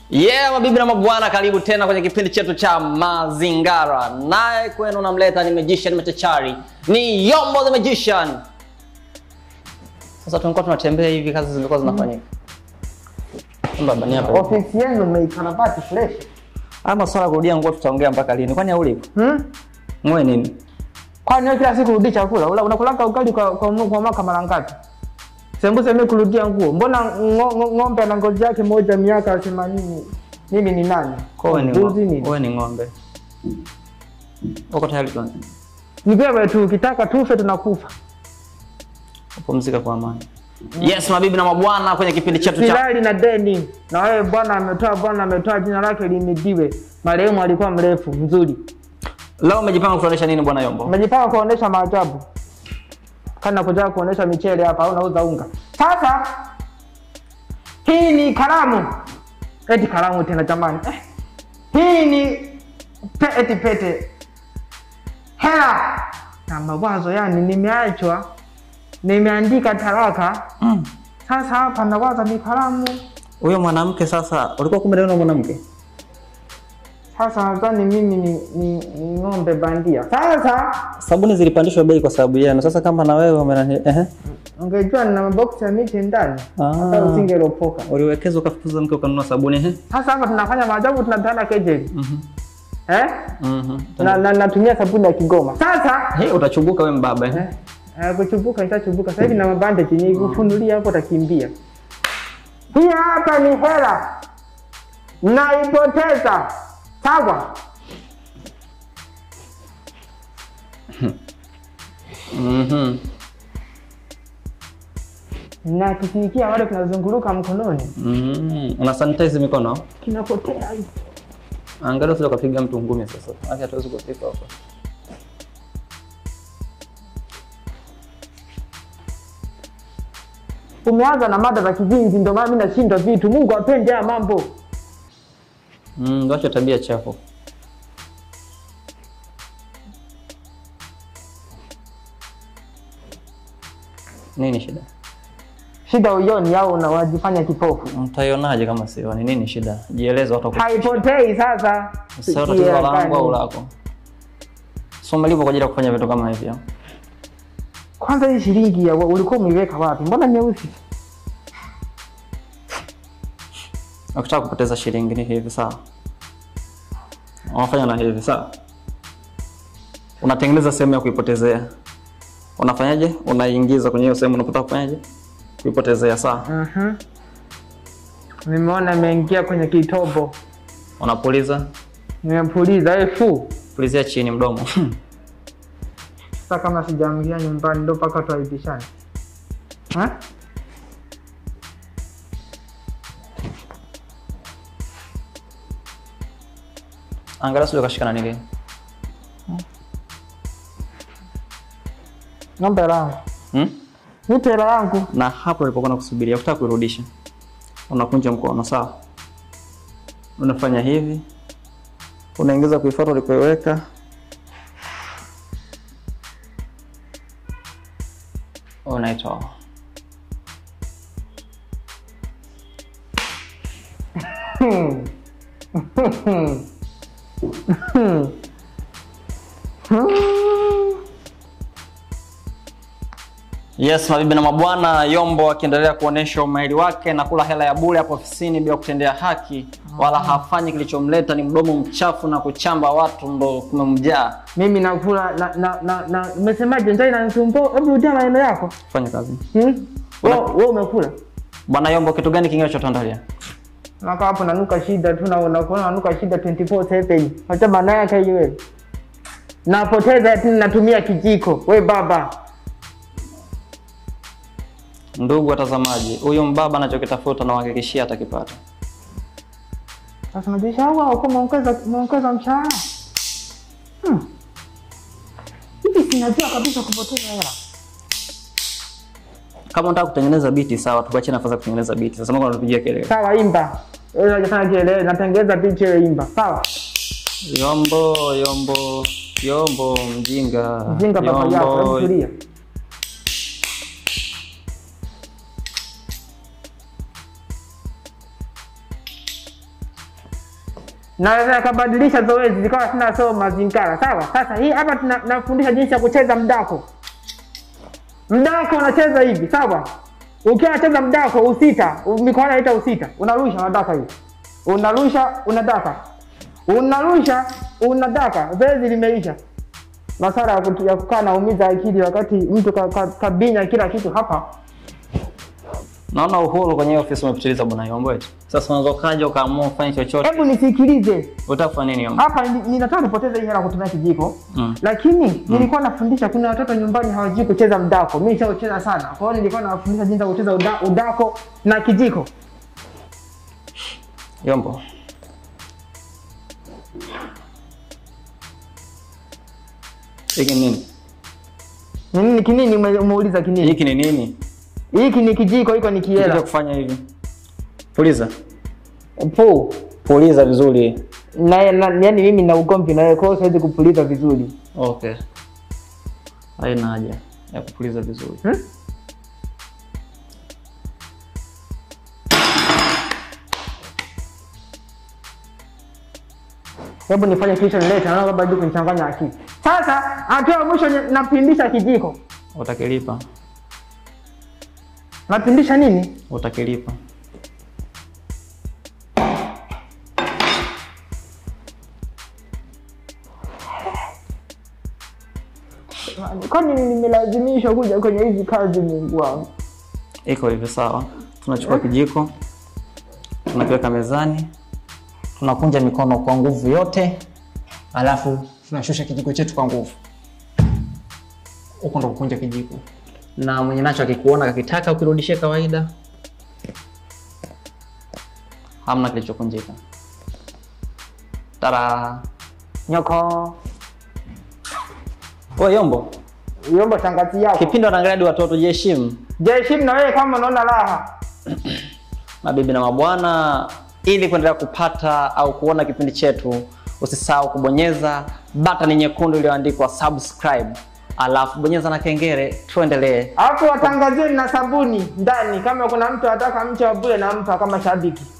Yeah, mabibi na mabwana, karibu tena kwenye kipindi chetu cha Mazingara. Naye kwenu namleta ni magician machachari, ni Yombo the Magician. Sasa tulikuwa tunatembea hivi, kazi zilikuwa zinafanyika. Baba ni hapa. Ofisi yenu mmeikarabati fresh. Haya masuala ya kurudia nguo tutaongea mpaka lini? Kwani haulipo? Hmm? Ngoe nini? Kwani wewe kila siku rudi chakula? Ula unakulanga ugali kwa kwa, kwa mwaka mara ngapi? Sembuse mimi kurudia nguo. Mbona ngo- ngo- ng'ombe ana ngozi yake moja miaka 80? Mimi ni nani? Kowe ni Mbuzi ng'ombe. nini? Kowe ni ng'ombe. Uko tayari tuanze? Ni wewe tu ukitaka tufe tunakufa. Pumzika kwa amani. Yes, mabibi na mabwana, kwenye kipindi chetu cha Silali na deni. Na wewe bwana ametoa bwana ametoa jina lake limidiwe. Marehemu alikuwa mrefu, mzuri. leo umejipanga kutuonesha nini bwana Yombo? Umejipanga kuonesha maajabu. Kana kuja kuonesha michele hapa au unauza unga. Sasa hii ni kalamu. Eti kalamu tena jamani. Eh. Hii ni pe, eti pete. Hela na mawazo yani nimeachwa nimeandika talaka. Mm. Sasa hapa nawaza ni kalamu. Huyo mwanamke sasa, ulikuwa kumbe na mwanamke? Sasa nadhani mimi ni, ni, ni ng'ombe bandia. Sasa Sabuni zilipandishwa bei kwa sababu yenu. Sasa kama na wewe umenani ehe, ungejua nina maboksi ya miche ndani Ah. hata usingeropoka. uliwekeza ukafukuza mke ukanunua sabuni ehe. Sasa hapa tunafanya maajabu, tunatana kejeli Mhm. eh? Mhm. na, na, natumia sabuni ya Kigoma. Sasa Hey, utachubuka wewe mbaba ehe. eh, eh, kuchubuka nishachubuka sasa hivi na mabandage ni kufunulia hapo utakimbia. Hii hapa ni hela naipoteza, sawa? Mhm. na kisikia wale kinazunguluka mkononi Mhm. Una sanitize mikono? kinapotea hivi. Angalia usije ukapiga mtu ngumi sasa. Haki hatuwezi kufika hapo. Umeanza na mada za kizinzi, ndio maana mimi nashindwa vitu. Mungu apende haya mambo. Mm, wacha tabia chafu. Nini shida? Shida uioni au unawajifanya kipofu? Mtaionaje kama sioni? Nini shida? Jieleze watu waku- Haipotei sasa. Sasa tatizo langu au lako? So umelipo kwa ajili ya kufanya vitu kama hivyo. Kwanza hii shilingi ya ulikuwa umeiweka wapi? Mbona nyeusi? Ukitaka kupoteza shilingi ni hivi sawa. Unafanya na hivi sawa. Unatengeneza sehemu ya kuipotezea. Unafanyaje? Unaingiza kwenye hiyo sehemu unapotaka kufanyaje? Kuipotezea sawa. Mhm. Nimeona imeingia kwenye kitobo. Unapuliza, Nimepuliza efu. pulizia chini mdomo. Sasa kama sijaamgia nyumbani ndio mpaka tuaibishane. Ha? Angalia sio kashikana nini. Ng'ombe langu. Hmm? Nipe hela yangu. Na hapo ulipokuwa nakusubiria, ukitaka kuirudisha. Unakunja mkono sawa. Unafanya hivi. Unaingiza kuifuata ulipoiweka. Unaitoa. Hmm. Yes, mabibi na mabwana, Yombo akiendelea kuonesha umahiri wake na kula hela ya bure hapo ofisini bila kutendea haki, wala hafanyi kilichomleta, ni mdomo mchafu na kuchamba watu ndo kumemjaa. Mimi nakula na na na, na umesemaje njaa inanisumbua? Hebu rudia maneno yako. Fanya kazi. Hmm? Wewe wewe umekula? Bwana Yombo, kitu gani kingine chotandalia? Naka hapo nanuka shida tu na unakuwa nanuka shida 24/7. Acha maana yake hiyo wewe. Napoteza ati natumia kijiko. We baba. Ndugu watazamaji, huyu mbaba anachokitafuta na uhakikishia atakipata. Sasa unajisha au au kama ongeza ongeza mshahara? Hmm. Hivi sinajua kabisa kupoteza hela. Kama unataka kutengeneza biti sawa, tukuachie nafasi ya kutengeneza biti. Sasa mbona unatupigia kelele? Sawa imba. Wewe unajifanya kielewe natengeza picha ile imba. Sawa. Yombo, Yombo, Yombo mjinga. Jinga baba yako, hebu tulia. naweza nikabadilisha zoezi zikawa sina soma zinkara sawa sasa hii hapa tuna- nafundisha jinsi ya kucheza mdako mdako unacheza hivi sawa ukiwa unacheza mdako usita u- mikono inaita usita unarusha unadaka hivi unarusha unadaka unarusha unadaka zoezi limeisha masara ya kutu- ya kukaa naumiza akili wakati mtu ka- ka- kabinya kila kitu hapa Naona uhuru kwenye hiyo ofisi umepitiliza bwana Yombo eti. Sasa unaweza ukaja ukaamua kufanya chochote. hebu nisikilize Utafanya nini Yombo? hapa ni- ninataka nipoteze hii hela kutumia kijiko Mm. lakini nilikuwa nafundisha kuna watoto nyumbani hawajui kucheza mdako mi nishaucheza sana kwa hiyo nilikuwa nawafundisha jinsi ya kucheza uda, udako na kijiko Yombo. Hiki ni nini? ni nini kinini ume- umeuliza kinini Hiki ni nini? hiki ni kijiko hiko ni Kitu cha kiela kufanya hivi. Puliza. pu Puliza vizuri. na, na, yani mimi na ugomvi na wewe kwa hiyo siwezi kupuliza vizuri Okay. Haina haja ya kupuliza vizuri. hmm? hebu nifanye kilichonileta naona bado kunichanganya akili sasa hatua ya mwisho ni- napindisha kijiko Utakilipa. napindisha nini Utakilipa. kwani nimelazimishwa kuja kwenye hizi kazi mungu wangu Iko hivyo sawa. Tunachukua kijiko, tunakiweka mezani, tunakunja mikono kwa nguvu yote, alafu tunashusha kijiko chetu kwa nguvu. Huko ndo kukunja kijiko, na mwenye nacho akikuona kakitaka ukirudishie kawaida, hamna kilichokunjika. Tara. nyoko Wewe Yombo, yombo shangazi yako kipindi wanaangalia hadi watoto, jiheshimu. jeshim na wewe kama unaona raha mabibi na mabwana, ili kuendelea kupata au kuona kipindi chetu, usisahau kubonyeza batani nyekundu iliyoandikwa subscribe, alafu bonyeza na kengele. Tuendelee. alafu watangazieni na sabuni ndani kama kuna mtu ataka mche wa bure nampa kama shabiki